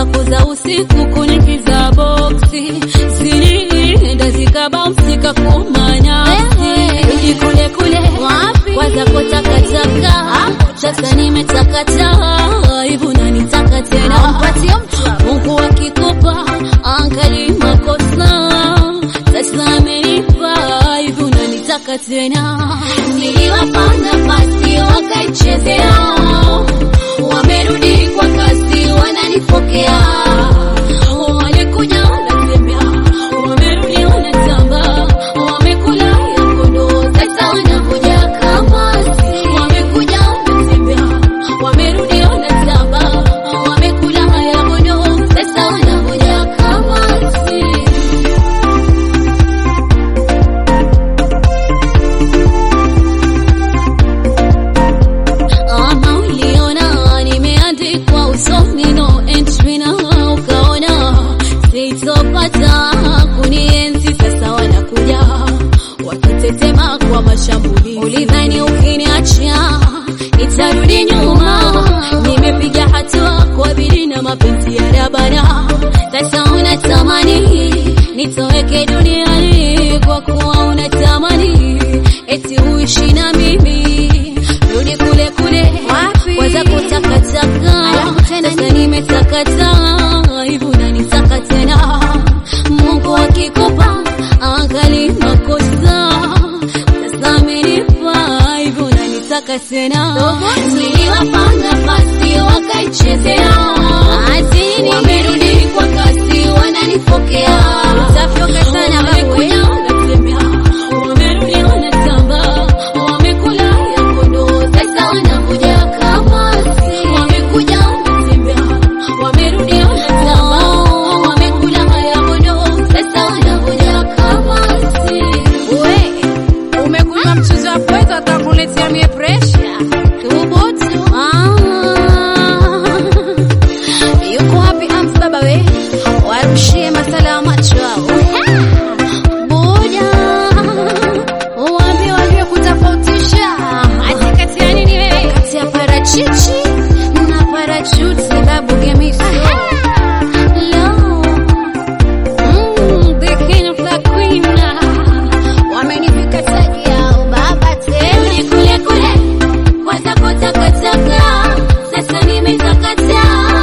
zako za usiku kunikiza boksi zilienda zikabamsika kumanasi rudi kule kule kwa zako takataka sasa nimetakata hivi unanitaka tena Mungu akikupa angali makosa sasa amenipa hivi unanitaka tena niliwapa nafasi wakaichezea wamerudi kwa kasi wananipokea walikuja wanatembea wamerudi wanatamba wamekula ya kondoo sasa wanakuja kamasi wamekuja wanatembea wamerudi wanatamba wamekula ya kondoo sasa wanakuja kamasi ama uliona nimeandikwa usoni no entry na ukaona sitopata kunienzi sasa wanakuja wakitetema kwa mashambuli ulidhani ukiniacha nitarudi nyuma nimepiga hatua kwa bidii na mapenzi ya rabana sasa unatamani nitoweke duniani kwa kuwa unatamani eti uishi na mimi rudi kule kule waza kutakataka sasa nimetakata hivi unanitaka tena mungu akikupa angali makosa sasa amenipa hivi unanitaka tena niliwapa nafasi wakaichezea wamerudi kwa kasi wananipokea utafyoka sana wamekuja wanatembea wamerudi wanatamba wamekula ya kondoo sasa wanakuja kamasi wamekuja wanatembea wamerudi wanatamba wamekula ya kondoo sasa wanakuja kamasi We, umekunywa mchuzi wa pweza atakuletea mie presha. Thubutu. Ah. Yuko wapi amsi baba we? Warushie masala ya macho hao. Buja. Uambie wajue kutofautisha ati kati ya nini wewe? Kati ya parachichi na parachuti babu gemiso. Hello. Mm, the king of the queen. Wamenifika taji yao baba tena. Rudi kule kule. Kwanza kutakataka. Sasa nimetakata.